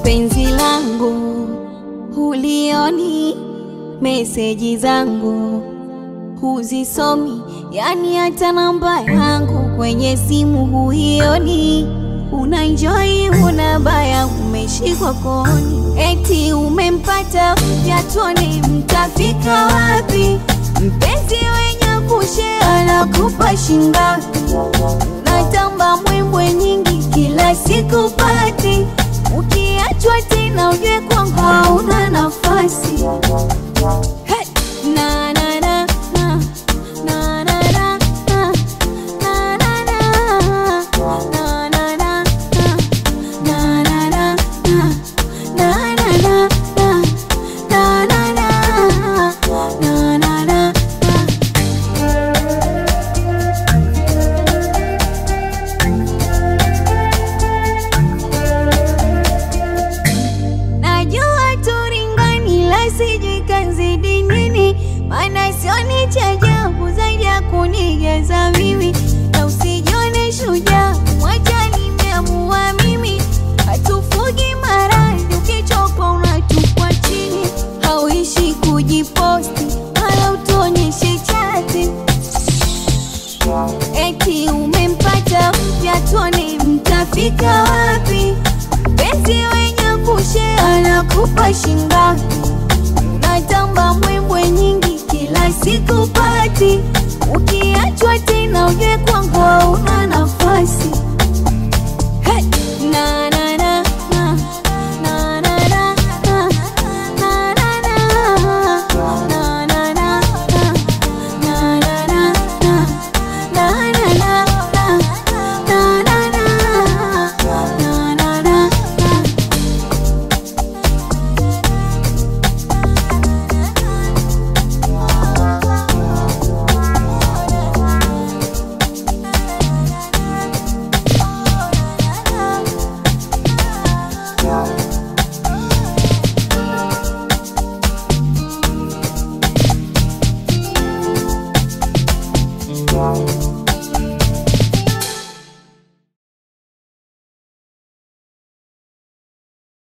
penzi langu hulioni, meseji zangu huzisomi, yani hata namba yangu kwenye simu huioni. Unanjoi una baya, umeshikwa kooni, eti umempata vyatoni, mtafika wapi? Mpenzi wenye kushea na kupa shingapi? Natamba mbwembwe nyingi kila siku pati, ukiachwa tena ujue kwangu hauna nafasi. Hey! Na, na, na, na. Na, na, na, na. Na, na, na. Na, na, na, na. Na, na, na, na. Na, na, na, na. Na, na, na. Na, na, na, na. Najua turingani la sijui kanzidi nini, maana sioni cha ajabu zaidi ya kunigeza mimi, na usijione shujaa, mwacha nimeamua mimi, hatufugi maradhi, ukichoka unatupwa chini, hauishi kujiposti wala utuonyeshe chati eti umempata mpya, tuone mtafika wapi? Mpenzi wenye kushea anakupa shingapi? Unatamba mbwembwe nyingi kila siku pati, ukiachwa tena ujue kwangu hauna nafasi.